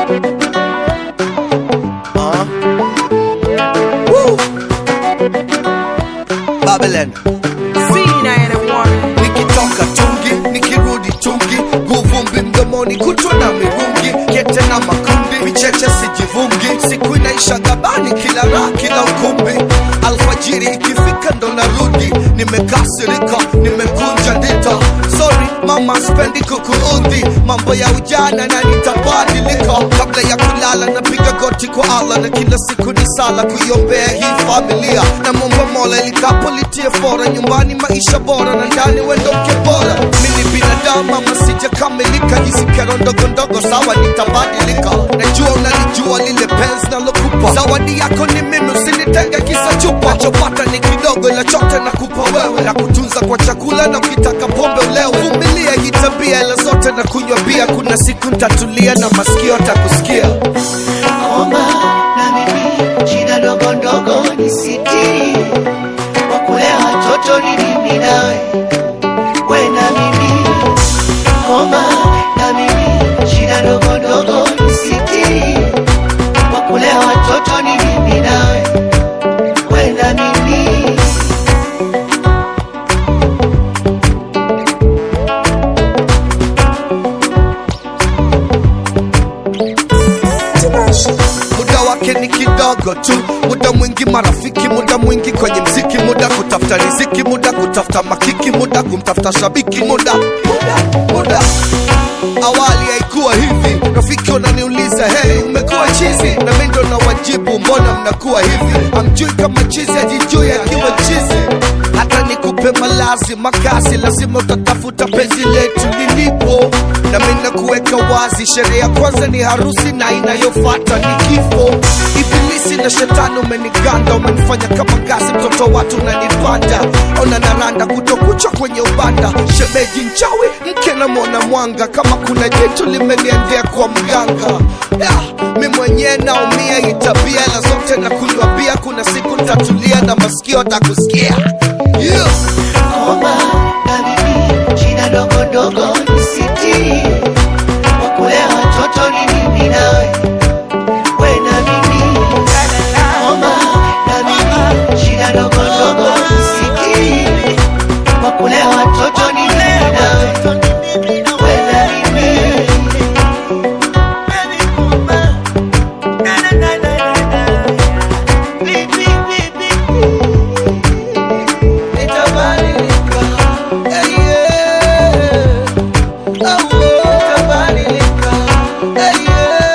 Uh. Woo. Babylon nikitoka tungi nikirudi tungi guvumbi mdomoni kutwa na mirungi kete na makundi vicheche sijivungi siku inaisha gabani kila raha kila ukumbi alfajiri ikifika ndo narudi nimekasirika nimekunja ndita sorry mama spendi kukuudhi mambo ya ujana na nitabadilika kabla ya kulala napiga goti kwa allah na kila siku ni sala kuiombea hii familia na momba mola likapo litie fora nyumbani maisha bora na ndani wendoke bora mini binadamu ama sijakamilika hizi kero ndogo ndogo sawa nitabadilika najua unalijua lile penzi nalokupa zawadi yako ni mimi usinitenge kisa chupa nachopata ni kidogo ila chote nakupa wewe na kutunza kwa chakula na ukitaka pombe ulewe vumilia hii tabia ila zote na kunywa bia kuna siku ntatulia na masikio atakusikia Omba na mimi shida ndogo ndogo nisiti kwa kulea watoto ni mimi nawe we na mimi Omba na mimi shida ndogo ndogo nisiti kwa kulea watoto ni mimi nawe we na mimi muda wake ni kidogo tu muda mwingi marafiki muda mwingi kwenye mziki muda kutafuta riziki muda kutafuta makiki muda kumtafuta shabiki muda muda muda awali haikuwa hivi rafiki wananiuliza hey umekuwa chizi na mi ndo nawajibu mbona mnakuwa hivi amjui kama chizi ajijui akiwa chizi hata nikupe malazi makazi lazima utatafuta penzi letu lilipo na mi nakuweka wazi sherehe ya kwanza ni harusi na inayofata ni kifo ibilisi na shetani umeniganda umenifanya kama gazi mtoto watu unanipanda ona naranda kutokucha kwenye ubanda shemeji nchawi mke na mwana mwanga kama kuna jitu limeniendea kwa mganga yeah, mi mwenyewe naumia itabia ila zote na kunywa bia kuna siku ntatulia na masikio takusikia yeah. Omba na mimi shida ndogo ndogo nisiti kwa kulea watoto ni mimi nawe we na mimi Omba na mimi shida ndogo ndogo nisiti kwa kulea watoto ni mimi nawe we na mimi Nitabadilika, yeah, yeah. Oh, oh. Nitabadilika, yeah, yeah.